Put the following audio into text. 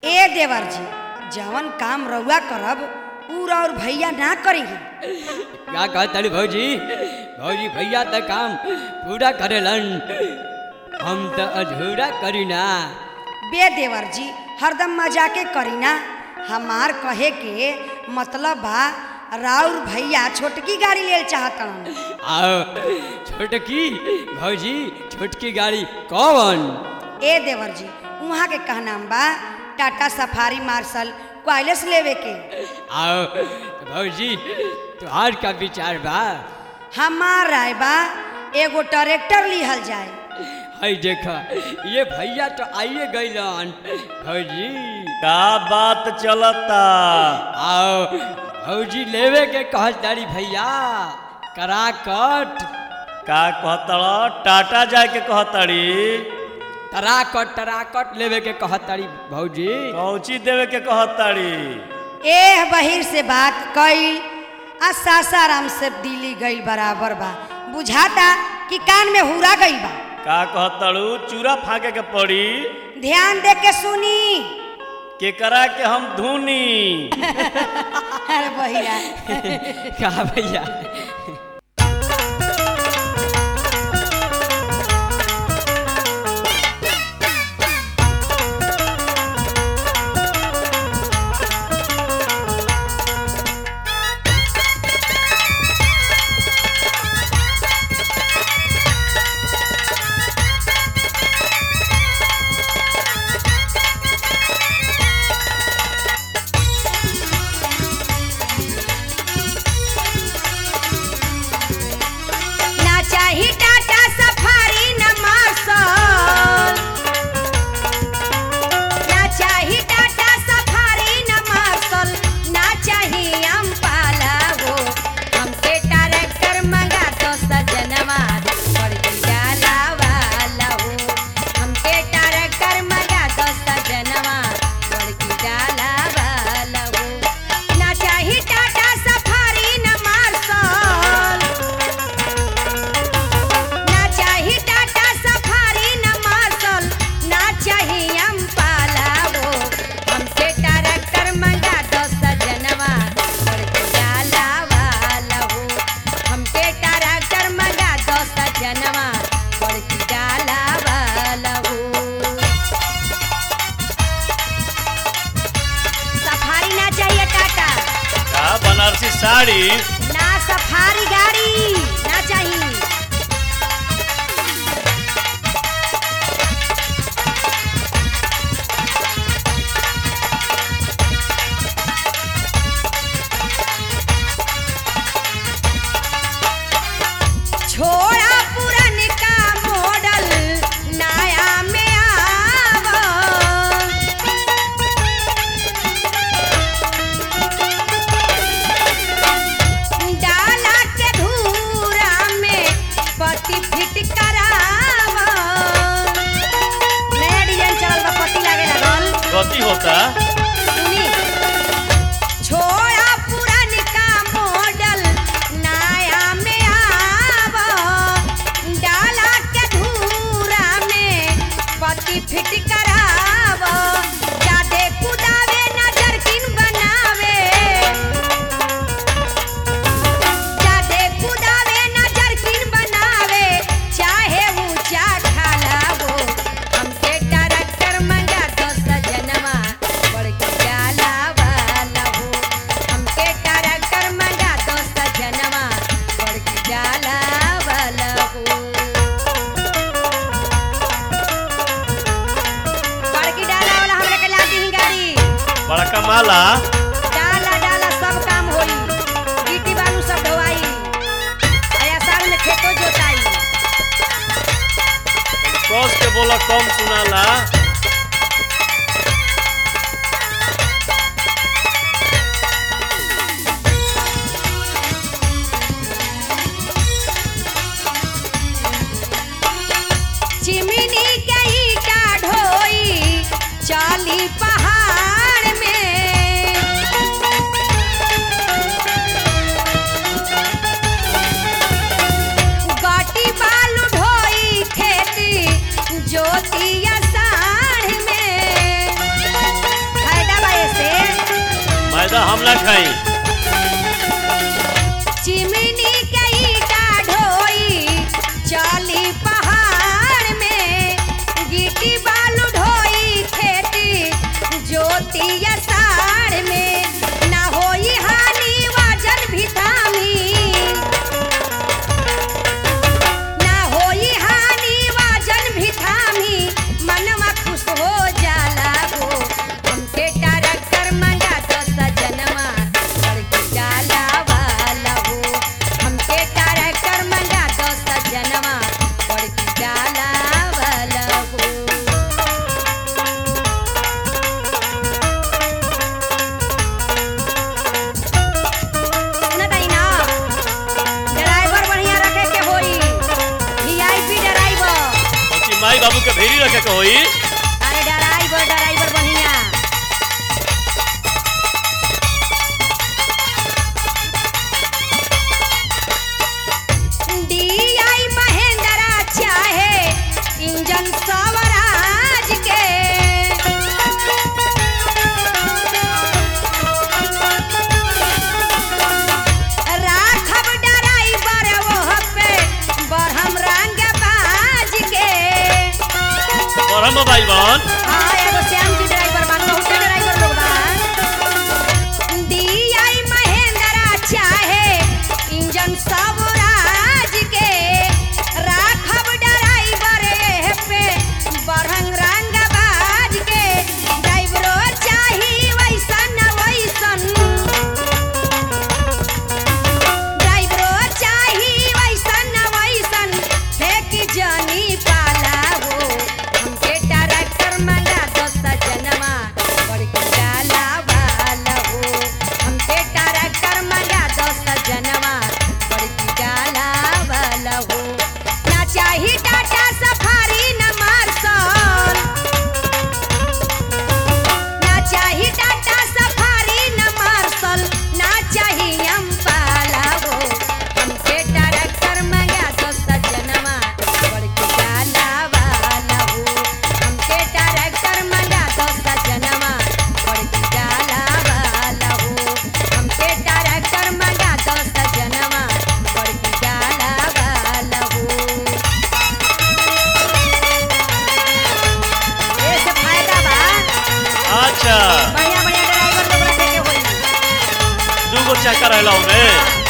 ए देवर जी जवन काम रउआ करब उ और भैया ना करेंगे क्या कहतड़ी भौजी भौजी भैया तो काम पूरा करेलन हम तो अधूरा करी ना बे देवर जी हरदम मजाके करी ना हमार कहे के मतलब बा राउर भैया छोटकी गाड़ी लेल चाहतन आओ छोटकी भौजी छोटकी गाड़ी कौन ए देवर जी वहाँ के कहनाम बा टाटा सफारी मार्शल क्वाइलेस लेवे के आओ भौजी तुहार का विचार बा हमार राय बा एगो ट्रैक्टर लिहल जाए हई देखा ये भैया तो आइए गईलन भौजी का बात चलता आओ भौजी लेवे के कहतारी भैया करा कट का कहतड़ टाटा जाए के कहतड़ी तराकट तराकट लेवे के कहतारी भौजी कौची देवे के कहतड़ी एह बहिर से बात कईल आ सासाराम से दिल्ली गईल बराबर बा बुझाता कि कान में हुरा गईल बा का कहतड़ू चूरा फाके के पड़ी ध्यान दे के सुनी केकरा के हम धुनी अरे बहिरा कहा भैया ना चाही टाटा सफारी न मार्शल ना चाही टाटा सफारी न मार्शल ना चाही अम्पाला वो हमके ट्रैक्टर मंगा दो सजनवा पड़ जाला वाला हो हमके ट्रैक्टर मंगा दो सजनवा पड़ जाला वाला हो ना चाही टाटा सफारी न मार्शल ना चाही टाटा सफारी न मार्शल ना चाही अम्पाला वो हमके ट्रैक्टर मंगा दो सजनवा पड़ जाला वाला हो हमके ट्रैक्टर मंगा दो सजनवा पड़ जाला वाला हो सफारी ना चाहिए टाटा का बनारसी साड़ी ना सफारी गाड़ी ना चाहिए छोड़ा पुरनका मॉडल नया में आवा डाला के धूरा में पति फिट करावा नया डिजाइन चलल बा पति लागे लागल कथी होता सुनी छोड़ा पुरनका मॉडल नया में आवा डाला के धूरा में पति फिट करावा जादे कुदावे नजर किन बनावे जादे कुदावे नजर किन बनावे चाहे ऊंचा खाला वो हमके ट्रैक्टर मंगा दो सजनवा बड़की जाला वाला हो हमके ट्रैक्टर मंगा दो सजनवा बड़की जाला वाला हो बड़की डाला वाला हमरा के ला दी गाड़ी बड़का माला डाला डाला सब काम होई गिट्टी बालू सब ढोवाई आया साल में खेतो जोताई कस के बोला कम सुनाला चिमनी के ईटा ढोई चाली पहाड़ में गाटी बालू ढोई खेती जोतिया साढ़ में हम ना खाई चिमनी के ईटा ढोई चली पहाड़ में गिट्टी बालू ढोई खेती ज्योति अषाढ़ में ना होई हानि वजन भी थामी ना होई हानि वजन भी थामी मनवा खुश हो जाला हो हमके ट्रैक्टर मंगा दो सजनवा बड़की डाला वाला हो हमके ट्रैक्टर मंगा दो सजनवा बड़की डाला वाला हो सुनत हई ना ड्राइवर बढ़िया रखे के होई वीआईपी ड्राइवर बच्ची माई बाबू के भेरी रखे के होई अरे ड्राइवर ड्राइवर बढ़िया डीआई महेंद्रा चाहे इंजन स्वराज के राखब ड्राइवर ओह पे बरहम रंग बाज के और हम मोबाइल बन हाँ एगो श्याम जी ड्राइवर बा बहुते ड्राइवर लोग बा डीआई महेंद्रा चाहे इंजन स्वराज के राखब ड्राइवर एह पे बरहंग रंग बाज के ड्राइवरो चाही वैसन वैसन ड्राइवरो चाही वैसन वैसन फेंक जनी पाला हो हमके ट्रैक्टर मंगा दो सजनवा बड़की डाला वाला हो हमके ट्रैक्टर मंगा दो सजनवा बड़की डाला वाला हो ना चाही टाटा सफारी न मार्शल ना चाही टाटा सफारी न मार्शल ना चाही अम्पाला हो हमके ट्रैक्टर मंगा दो सजनवा बड़की डाला वाला हो हमके ट्रैक्टर मंगा दो सजनवा बड़की डाला वाला हो हमके ट्रैक्टर मंगा दो सजनवा बड़की डाला वाला हो ऐसे फायदा बा अच्छा बढ़िया बढ़िया ड्राइवर लोग रखे के होई दू गो चक्कर रहला में